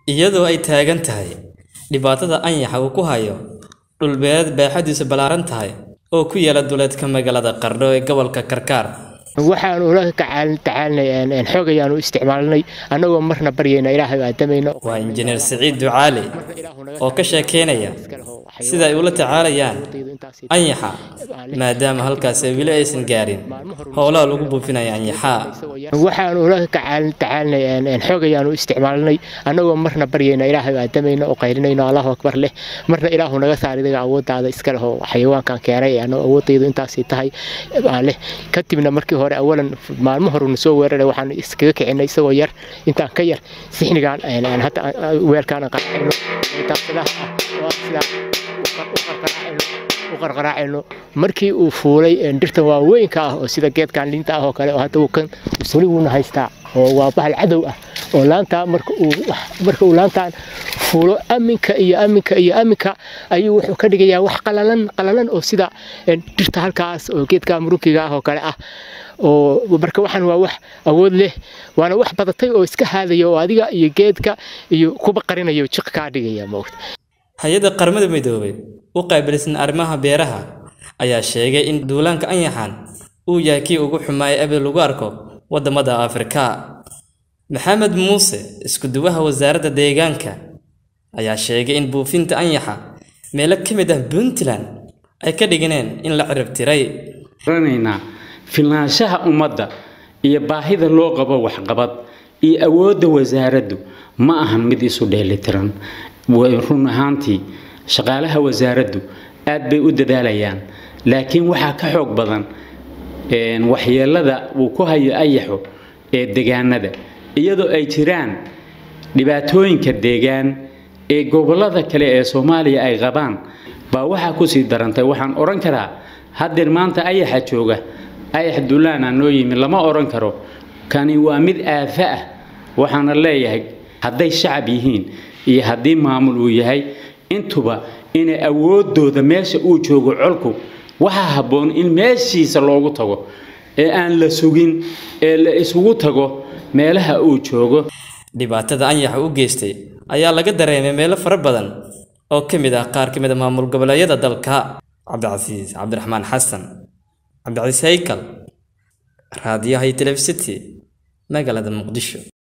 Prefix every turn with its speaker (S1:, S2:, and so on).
S1: iyadoo ay taagan tahay dhibaatada anyaxa uu ku hayo dhulbeereed baaxadiisu ballaaran tahay oo ku yaala duleedka magaalada qardho ee gobolka karkaar
S2: waxaan ula tacaalinay xoog ayaanu isticmaalnay annagoo marna baryayna ilaahay aadamayno
S1: waa injineer siciid ducaali oo ka sheekeynaya sida ay ula tacaalayaan anyaxa maadaama halkaas weli aysan gaarin howlaha lagu buufinaya anyaxaa
S2: waxaan ula tacaalinay xoog ayaanu isticmaalnay annagoo marna baryayna ilaahay aadamayno oo qaylinayno allahu akbar leh marna ilaahu naga saar idaga awooddaada iska leh oo xayawaankan keenay anoo awoodaydu intaasay tahay leh kadibna markii hore awalan maalmo horena soo weeraray waxaan iskaga kicinay isagoo yar intaan ka yar sixnigaan hadda weelkaan qaracayno u qarqaraacayno markii uu fuulay dhirtan waaweynka ah oo sida geedkan liinta ah oo kale oo hadda kan suli wuuna haystaa oo waa bahal cadow ah oo laantaa marka uu marka uu laantaan fuulo aminka iyo aminka iyo aminka ayuu wuxuu ka dhigayaa wax qalalan qalalan oo sida dhirta halkaas oo geedka murunkiga ah oo kale ah oo marka waxaan waa wax awood leh waana wax badatay oo iska haadaya oo adiga iyo geedka iyo kuba qarinayo jiq kaa dhigaya moogta
S1: hay-adda qaramada midoobay u qaabilsan arrimaha beeraha ayaa sheegay in duulaanka anyaxan uu yahay kii ugu xumaayay abid lagu arko waddamada afrika maxamed muuse isku-duwaha wasaaradda deegaanka ayaa sheegay in buufinta anyaxa meelo ka mid ah puntland ay ka dhiganeen in la cirib tiray
S3: ranaynaa filnaanshaha ummadda iyo baahida loo qabo waxqabad iyo awoodda wasaaraddu ma ahan mid isu dheelitiran run ahaantii shaqaalaha wasaaraddu aad bay u dadaalayaan laakiin waxaa ka xoog badan waxyeelada uu ku hayo ayaxo ee degaanada iyadoo ay jiraan dhibaatooyinka deegaan ee gobollada kale ee soomaaliya ay qabaan baa waxaa kusii darantay waxaan odhan karaa haddeer maanta ayaxa jooga ayax duulaana noo yimi lama odhan karo kani waa mid aafa ah waxaana leeyahay hadday shacab yihiin iyo haddii maamul uu yahay intuba inay awoodooda meesha uu joogo colku waxaa habboon in meeshiisa loogu tago ee aan la sugin ee la isugu tago meelaha uu joogo
S1: dhibaatada anyaxa u geystay ayaa laga dareemay meelo fara badan oo ka mid ah qaar ka mid a maamul goboleedyada dalka cabdicasiis cabdiraxmaan xasan cabdicasiis haykal raadiyaha iyo telefisity magaalada muqdisho